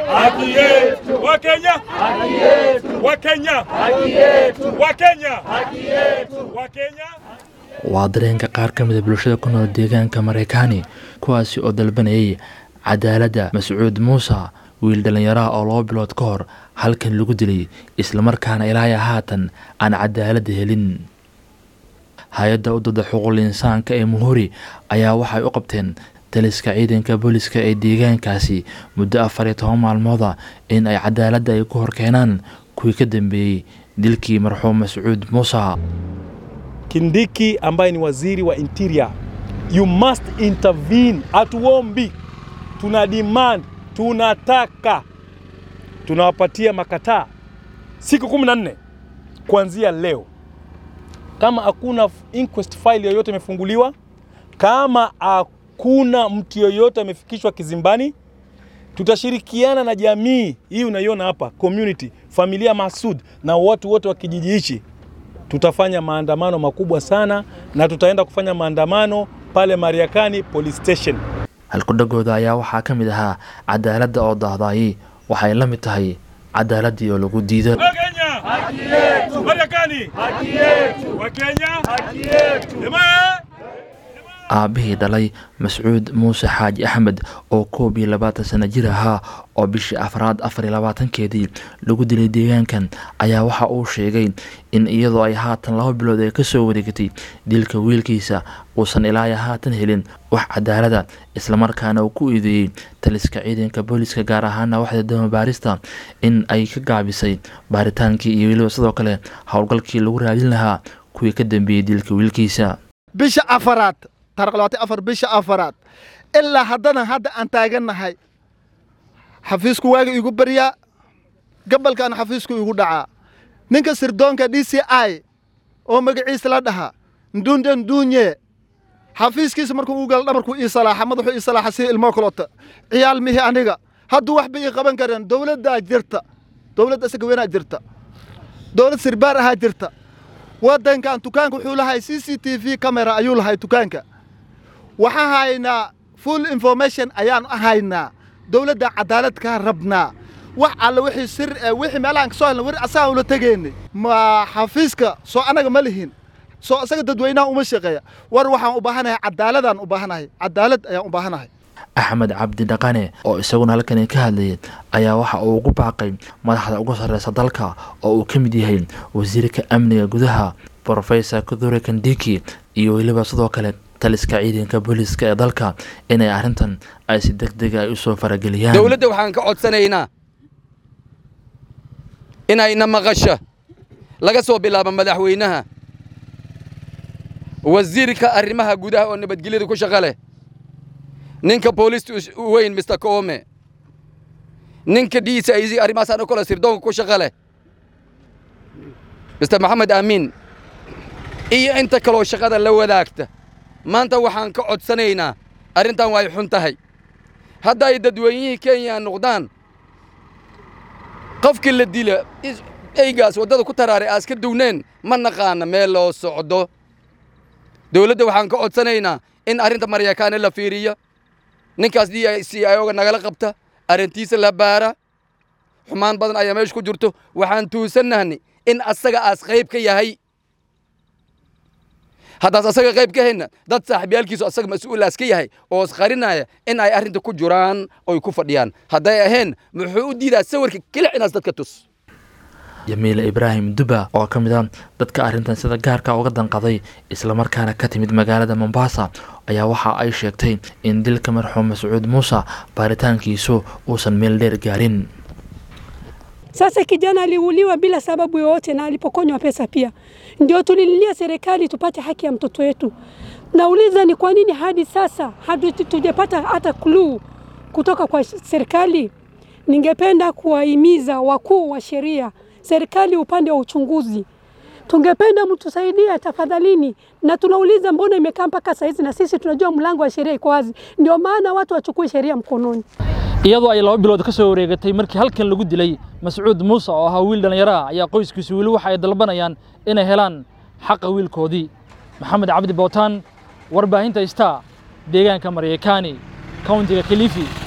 haki yetu. Wakenya, haki yetu. Wakenya, haki yetu. Wakenya, haki yetu. Wakenya. waa dareenka qaar ka mida bulshada ku nool deegaanka maraykaani kuwaasi oo dalbanayay cadaaladda mascuud muuse wiil dhallinyaraha oo laba bilood ka hor halkan lagu dilay islamarkaana ilaahay haatan aan cadaaladda helin hay-adda u dada xuquuqul insaanka ee muhuri ayaa waxay u qabteen taliska ciidanka booliska ee deegaankaasi muddo afar iyo toban maalmooda in ay cadaaladda ay ku horkeenaan kuwii ka dambeeyey dilkii marxuum mascuud muuse Kindiki ambaye ni waziri wa interior, you must intervene. Hatuombi, tuna demand, tunataka, tunawapatia makataa siku kumi na nne kuanzia leo. Kama hakuna inquest file yoyote imefunguliwa, kama hakuna mtu yoyote amefikishwa kizimbani, tutashirikiana na jamii hii unaiona hapa, community, familia Masud na watu wote wa kijiji hichi tutafanya maandamano makubwa sana na tutaenda kufanya maandamano pale Mariakani police station. halkudhagooda ayaa waxaa ka mid ahaa cadaaladda oo daahdaayay waxay la mid tahay cadaaladdii oo lagu diido Wakenya, haki yetu. Marekani, haki yetu. Wakenya, haki yetu. Jamaa aabbihii dhalay mascuud muuse xaaji axmed oo koob iyo labaatan sano jir ahaa oo bishii afraad afar iyo labaatankeedii lagu dilay deegaankan ayaa waxa uu sheegay in iyadoo ay haatan laba bilood ay kasoo wareegatay dilka wiilkiisa uusan ilaa haatan helin wax cadaalada islamarkaana uu ku eedeeyey taliska ciidanka booliska gaar ahaana waxda dama baarista in ay ka gaabisay baaritaankii iyo weliba sidoo kale howlgalkii lagu raadin lahaa kuwii ka dambeeyey dilka wiilkiisa bisha afaraad taariq labaatan afar bisha afaraad ilaa haddana hadda aan taagannahay xafiisku waaga igu baryaa gabalkaana xafiisku igu dhacaa ninka sirdoonka d c i oo magaciisa la dhahaa nduunde nduunye xafiiskiisa markuu u gala dhabarku ii salaaxa madaxuu ii salaaxa si ilmoo kalota ciyaal mihi aniga hadduu waxba ii qaban kareen dowladdaa jirta dowladda isaga weynaa jirta dowlad sirbaar ahaa jirta waddankan dukaanka wuxuu lahay c c t v camera ayuu lahay dukaanka waxaan haynaa full information ayaan haynaa dowladda cadaalad kaa rabnaa wax alle wixii sir eh, wixii meelahan ka soo helna weri asagaan ula tegeynay ma xafiiska soo annaga ma lihin soo isaga dadweynaha uma shaqeeya war waxaan u baahanahay cadaaladaan u baahanahay cadaalad ayaan u baahanahay axmed cabdi dhaqane oo isaguna halkani ka hadlayay ayaa waxa uu ugu baaqay madaxda ugu sarreysa dalka oo uu ka mid yahay wasiirka amniga gudaha brofesor kudure kandiki iyo weliba sidoo kale taliska ciidanka booliska ee dalka inay arrintan ay si deg dega ay usoo farageliyaan dowladda waxaan ka codsanaynaa inayna maqasho laga soo bilaabo madaxweynaha wasiirka arrimaha gudaha oo nabadgelyada ku shaqo leh ninka boolista us- weyn mr koome ninka d c i c arrimahaas ano kale sirdoonka ku shaqo leh mr maxamed aamin iyo inta kaloo shaqada la wadaagta maanta waxaan ka codsanaynaa arrintan way xun tahay hadda ay dadweynihii kenya noqdaan qofkii la dila is- eygaas waddada ku taraaray aas ka duwneen ma naqaana meel loo socdo dowladda waxaan ka codsanaynaa in arrinta maryakaane la fiiriyo ninkaas d i c ioga nagala qabta arrintiisa la baara xumaan badan ayaa meesha ku jirto waxaan tuusannahnay in asaga aas qayb ka yahay haddaas asaga qayb ka hayna dad saaxiibyaalkiisu asaga mas-uulaas ka yahay oo isqarinaya in ay arrinta ku jiraan oy ku fadhiyaan hadday ahayn muxuu u diidaa sawirka kelic inaas dadka tus jamiile ibraahim duba oo ka mid ah dadka arrintan sida gaarka uga danqaday islamarkaana ka timid magaalada mombasa ayaa waxa ay sheegtay in dilka marxuum mascuud muuse baaritaankiisu uusan meel dheer gaarin Sasa kijana aliuliwa bila sababu yoyote na alipokonywa pesa pia. Ndio tulililia serikali tupate haki ya mtoto wetu. Nauliza ni kwa nini hadi sasa hatujapata hata clue kutoka kwa serikali. Ningependa kuwahimiza wakuu wa sheria, serikali upande wa uchunguzi, tungependa mtusaidie tafadhalini, na tunauliza mbona imekaa mpaka saa hizi, na sisi tunajua mlango wa sheria iko wazi. Ndio maana watu wachukue sheria mkononi. iyadoo ay laba bilood ka soo wareegatay markii halkan lagu dilay mascuud muuse oo ahaa wiil dhallinyaro ah ayaa qoyskiisu weli waxa ay dalbanayaan inay helaan xaqa wiilkoodii maxamed cabdi bootaan warbaahinta star deegaanka maryakaani countiga kilifi